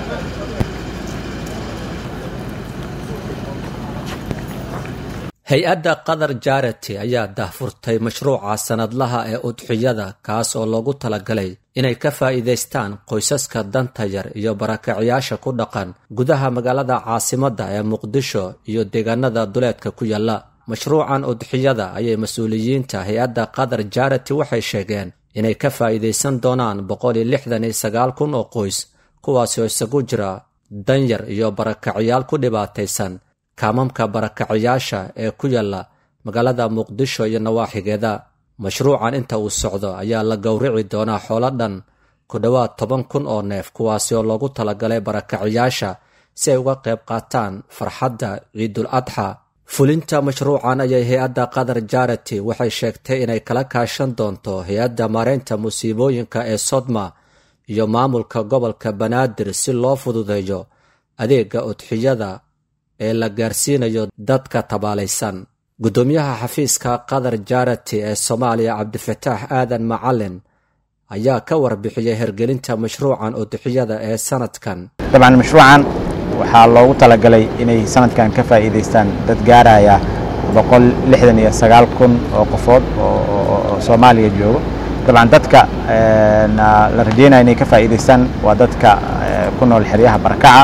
hay-adda qatar jarati ayaa daahfurtay mashruuca sanadlaha ee udxiyada kaas oo loogu talagalay inay ka faa'iidaystaan qoysaska danta yar iyo barakacayaasha ku dhaqan gudaha magaalada caasimadda ee muqdisho iyo deegaanada duleedka ku yaalla mashruucan udxiyada ayay mas-uuliyiinta hay-adda qatar jarati waxay sheegeen inay ka faa'iidaysan doonaan boqol iyo lixdan iyo sagaal kun oo qoys kuwaasi oo isagu jira danyar iyo barakacayaal ku dhibaataysan kaamamka barakacayaasha ee ku yaalla magaalada muqdisho iyo nawaaxigeeda mashruucan inta uu socdo ayaa la gowrici doonaa xoolo dhan ku dhowaad toban kun oo neef kuwaasi oo loogu talagalay barakacayaasha si ay uga qayb qaataan farxadda ciidul adxa fulinta mashruucan ayay hay-adda qatar jarati waxay sheegtay inay kala kaashan doonto hay-adda maareynta musiibooyinka ee sodma iyo maamulka gobolka banaadir si loo fududeeyo adeegga udxiyada ee la gaarsiinayo dadka tabaalaysan guddoomiyaha xafiiska qatar jarati ee soomaaliya cabdifataax aadan macalin ayaa ka warbixiyey hergelinta mashruucan udxiyada ee sanadkan dabcan mashruucan waxaa loogu talagalay inay sanadkan ka faa'iidaystaan dad gaaraya boqol lixdan iyo sagaal kun oo qofood oo soomaaliya joogo dabcan dadka la rajeynaya inay ka faa'iidaystaan waa dadka ku nool xeryaha barakaca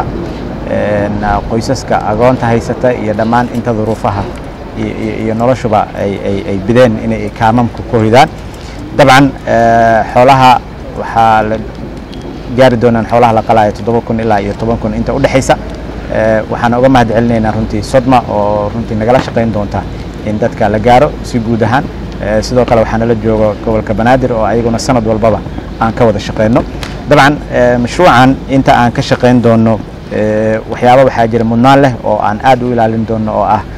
qoysaska agoonta haysata iyo dhammaan inta duruufaha iyo noloshuba ay bideen inay kaamamka ku hoydaan dabcan xoolaha waxaa la gaari doonaan xoolaha la qalaayo toddoba kun ilaa iyo toban kun inta udhexaysa waxaan uga mahad celinaynaa runtii sodma oo runtii nagala shaqayn doonta in dadka la gaaro si guud ahaan sidoo kale waxaa nala joogo gobolka banaadir oo ayaguna sanad walbaba aan ka wada shaqayno dabcan mashruucan inta aan ka shaqayn doono waxyaaba waxaa jira mudnaan leh oo aan aad u ilaalin doono oo ah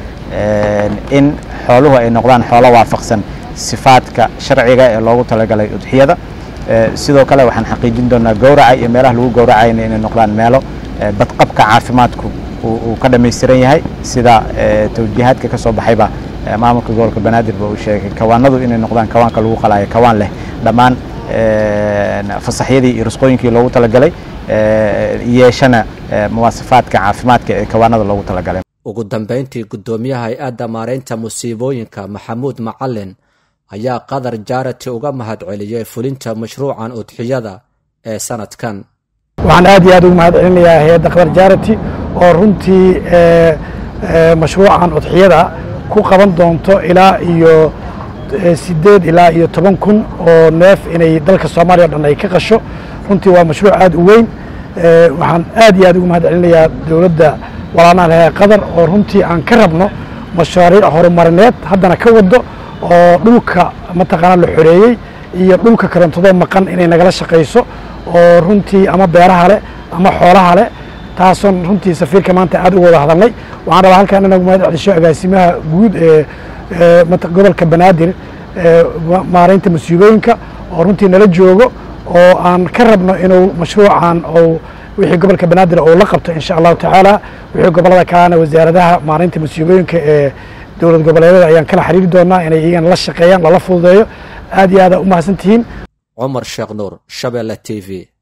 in xooluhu ay noqdaan xoolo waafaqsan sifaadka sharciga ee loogu talagalay udxiyada sidoo kale waxaan xaqiijin doonaa gowraca iyo meelaha lagu gowracayna inay noqdaan meelo badqabka caafimaadku uu ka dhammaystiran yahay sida tawjiihaadka ka soo baxayba maamulka gobolka banaadir ba uu sheegay kawaanadu inay noqdaan kawaanka lagu qalaayo kawaan leh dhammaan fasaxyadii iyo rusqooyinkii loogu talagalay yeeshana muwaasafaadka caafimaadka ee kawaanada loogu talagalay ugu dambayntii guddoomiyaha hay-adda maareynta musiibooyinka maxamuud macalin ayaa qatar jarati uga mahad celiyey fulinta mashruucan udxiyada ee sanadkan waxaan aad iyo aad ugu mahad celinayaa hay-adda qatar jarati oo runtii mashruucan udxiyada ku qaban doonto ilaa iyo sideed ilaa iyo toban kun oo neef inay dalka soomaaliya o dhan ay ka qasho runtii waa mashruuc aad u weyn waxaan aad iyo aad ugu mahad celinayaa dowladda walaanaha lahaa qatar oo runtii aan ka rabno mashaariic horumarineed haddana ka wado oo dhulka mataqaanaa la xoreeyey iyo dhulka karantado maqan inay nagala shaqayso oo runtii ama beeraha leh ama xoolaha leh taasoon runtii safiirka maanta aad uga wada hadalnay waxaan rabaa halkaan inagu mahad celisho agaasimaha guud ee gobolka banaadir maareynta musiibooyinka oo runtii nala joogo oo aan ka rabno inuu mashruucan ou wixii gobolka banaadir uu la qabto insha allahu tacaala wixii gobolada kalena wasaaradaha maareynta musiibooyinka ee dowlad goboleedyada ayaan kala xiriiri doonaa inay iyagana la shaqeeyaan lala fududeeyo aad iyo aada u mahadsan tihiin cumar sheekh nuur shabeelle t v